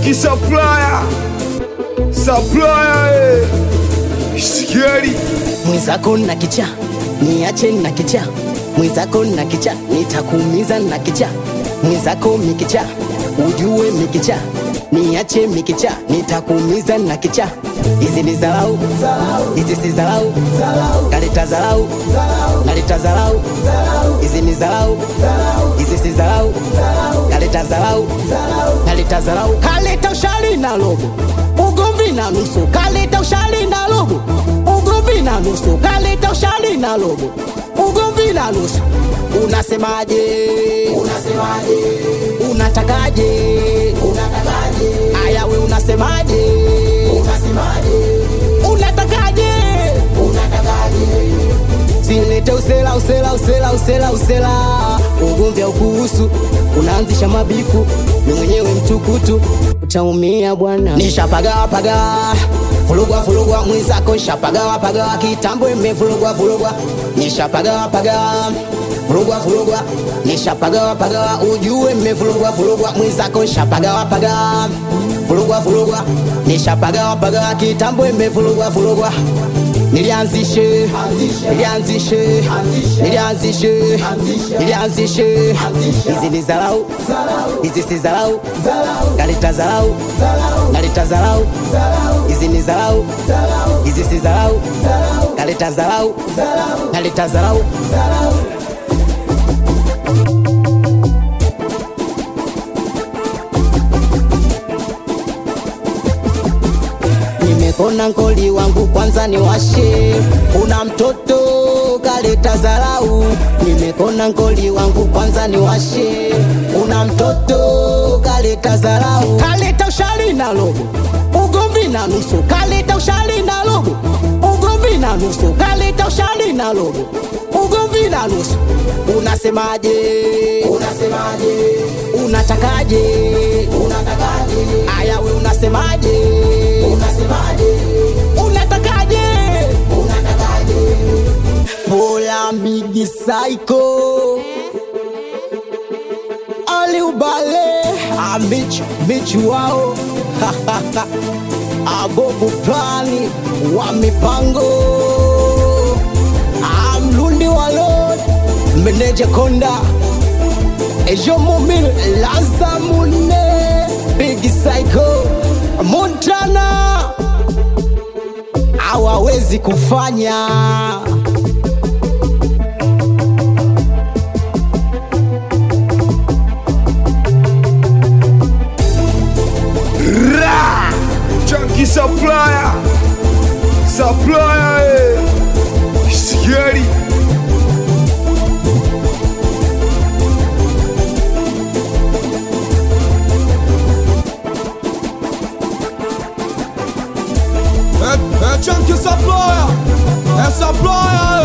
Chunky supplier, supplier, eh. Scary. mwenzako na kicha niache na kicha mwenzako na kicha nitakuumiza na kicha mwenzako mikicha ujue mikicha niache mikicha nitakuumiza na kicha hizi ni zalau hizi si zalau kaleta zalau naleta zalau hizi ni zalau hizi si zalau kaleta zalau naleta zalau kaleta ushari na logo ugomvi na nusu kaleta ushari na logo ugomvi na nusu kaleta ushari na logo ugomvi na nusu unasemaje unasemaje unatakaje unatakaje aya we unasemaje unasemaje unatakaje unatakaje silete usela usela usela usela usela ugomvi ukuhusu unaanzisha mabifu ni mwenyewe mtukutu utaumia bwana nishapagawapaga fulugwa fulugwa mwenzako nshapagawapagawa kitambo imevulugwa vulugwa nishapagawapaga vulugwa vulugwa nishapagawapagawa ujue mmevulugwa vulugwa mwenzako nshapagawapaga vulugwa vulugwa nishapagawapagawa kitambo imevulugwa vulugwa nilianzishe nilianzishe nilianzishe nilianzishe hizi ni zalau hizi si zalau kaleta zalau naleta zalau hizi ni zalau hizi si zalau kaleta zalau naleta zalau nimekona nkoli wangu kwanza ni washe una mtoto kaleta zarau nimekona nkoli wangu kwanza ni washe una mtoto kaleta zarau kaleta ushari na logo ugomvi na nusu kaleta ushari na logo ugomvi na nusu kaleta ushari na logo ugomvi na nusu unasemaje unasemaje unatakaje unatakaje aya we unasemaje unasemaje unatakaje unatakaje pola migi psycho ali ubale amichu michu wao abobu plani wa mipango amlundi walod meneja konda ejo mumil lazamune bigi psycho montana hawawezi kufanya Ra! Chunky supplier, supplier, eh. Scary. É, é Chunky Supplier, é Supplier,